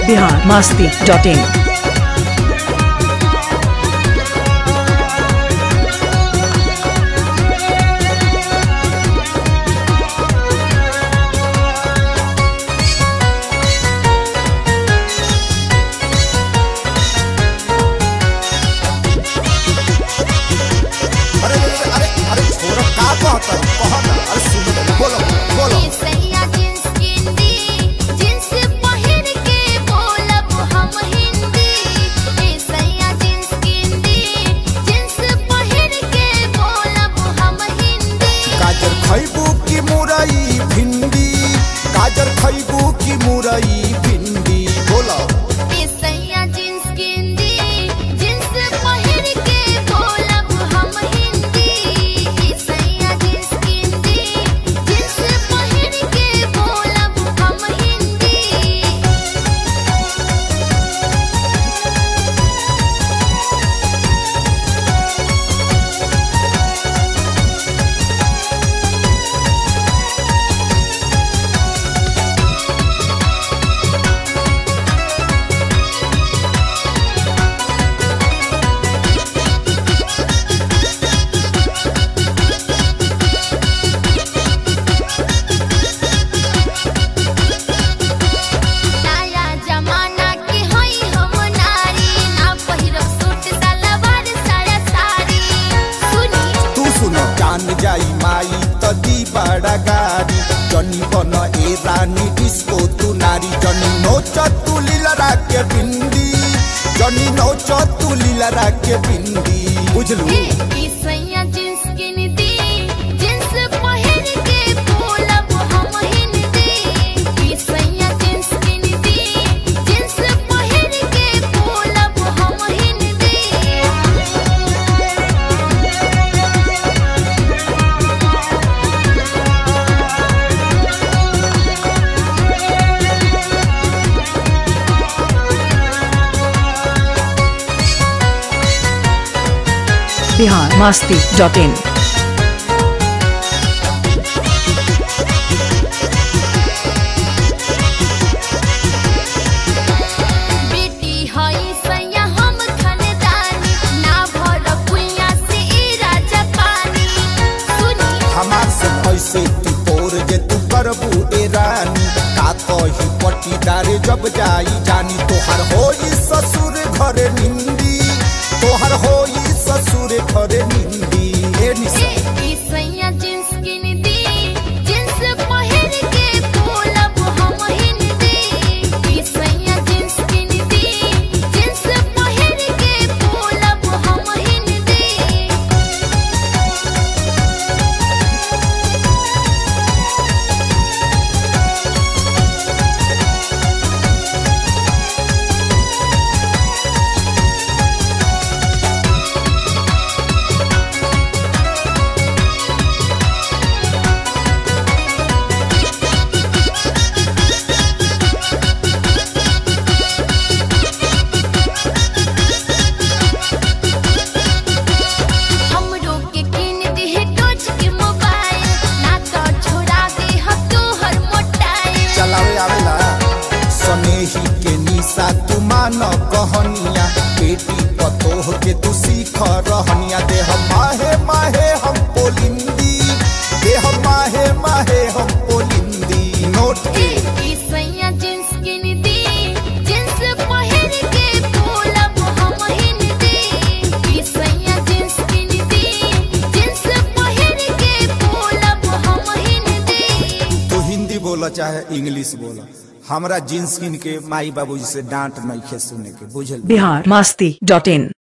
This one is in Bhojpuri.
बिहार मास्ती डॉट इन अरे अरे अरे अरे छोरा का कहता कह ना अरे सुन बोलो बोलो सैया जींस गिंदी जींस पहिर के बोलब हम हिंदी ए सैया जींस गिंदी जींस पहिर के बोलब हम हिंदी गाजर खैबू की मुरई भिंडी गाजर खैबू की मुरई भिंडी बोलो ए सैया जींस गिंदी जींस पहिर के बोलब हम हिंदी ए सैया जींस गिंदी जींस पहिर के बोलब हम हिंदी नया जमाना के हई हम नारी ना पहिरब सूट सलवार साया साड़ी सुनी तू सुनो जान जाई माई त दी बड़ा गाड़ी जनी बन ए रानी डिस्को तू नारी जनी नोच तू लीलरा के बिंदी जनी नोच तू लीलरा के बिंदी बुझलू ए ई सैया जींस गिनती जींस पहिर के बोलब हम हिंदी ई सैया जींस गिनती जींस पहिर के बोलब हम हिंदी बिहार मास्ती डॉट इन बेटी हई सैया हम खानदानी ना भर कुइया से ई राजा पानी सुनी हमार से पैसे तू तोर जे तू करबू ए रानी का कही पट्टीदार जब जाई जानी तोहर होई ससुर घर निंदी तोहर होई ससुर घर निंदी ए निशा ए ई सैया जींस गिनती जींस पहिर के बोलब हम हिंदी ई सैया जींस गिनती जींस पहिर के बोलब हम हिंदी हमरो के किन दे टच के मोबाइल ना तो छोड़ा दे हम तोहर मोटाइल चलावे आवेला सनेही के निशा तू मान कहनिया बेटी पतोह के तू सीख रहनिया देह माहे माहे हम पोलिंदी देह माहे माहे हम पोलिंदी नोट के ई सैया जींस गिनती जींस पहिर के बोलब हम हिंदी ई सैया जींस गिनती जींस पहिर के बोलब हम हिंदी तू हिंदी बोला चाहे इंग्लिश बोला हमरा जींस किन के माई बाबूजी से डांट नहीं खे सुने के बुझल बिहार मास्ती डॉट इन